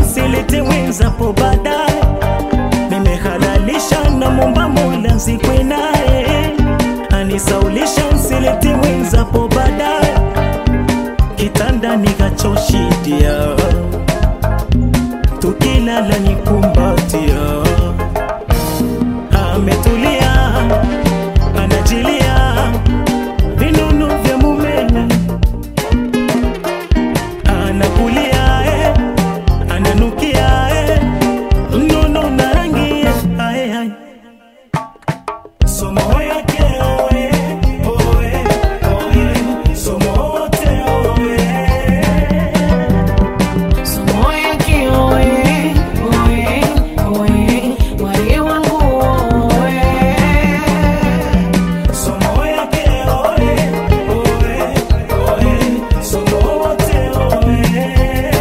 silete wenzapo baadaye nimehalalisha na momba mola nzikwe naye anisaulisha nsilete wenzapo baadaye kitanda nikachoshidia tukilala nikumbatia ametulia anajilia vinunu vya mumewe anakulia eh, ananukia eh, mnono na rangi eh, ae, ae. somo yake oe, oe, oe, somo wote oe. Somo yake oe, oe, oe, wali wangu oe. Somo yake oe, oe, oe, somo wote oe.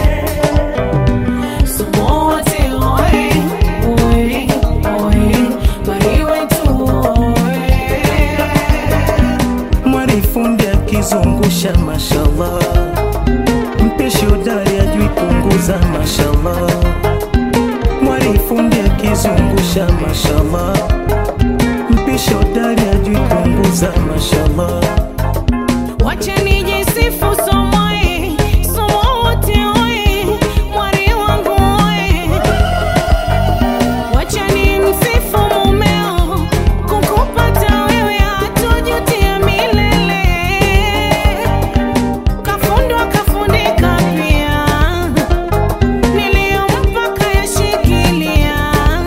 Somo wote oe, oe, oe, wali wetu oe. Mwarifundi akizungusha mashallah, mpishi hodari ajui punguza mashallah. Mwarifundi akizungusha mashallah, mpishi hodari ajui punguza mashallah. Wacha nijisifu somo e, somo wote oe, mwari wangu oe. Wacha nimsifu mumeo, kukupata wewe hatojutia milele. Kafundwa kafundika pia, niliyompa kayashikilia.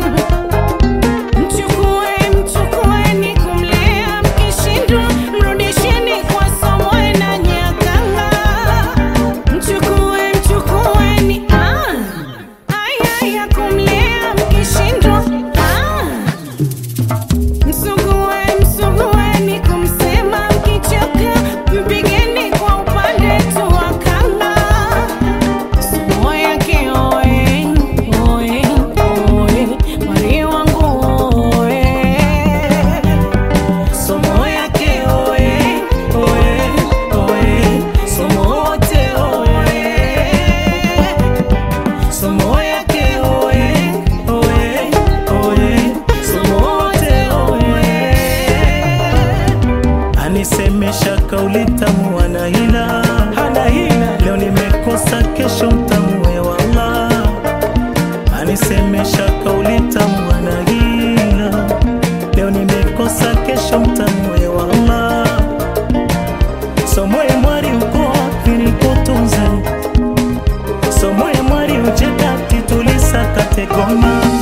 Mchukue, mchukueni kumlea, mkishindwa mrudisheni kwa Somoe na Nyakanga. Mchukue, mchukueni, ah, aya ya kumlea, mkishindwa, ah. Msugue, msugueni kumsema, mkichoka mpigeni kwa upande tu wa kanga. Somo yake oe, oe, oe, mwari wangu oe. Somo yake oe, oe, oe, somo wote oe. Somo yake oe, oe, oe, somo wote oe. Anisemesha kauli tamu ana hila, hana hila. Leo nimekosa kesho mtamue wallah. Anisemesha kauli tamu ana hila. Leo nimekosa kesho mtamue wallah. Somoe mwari uko wapi nikutunze? Somoe mwari uje kati tulisakate goma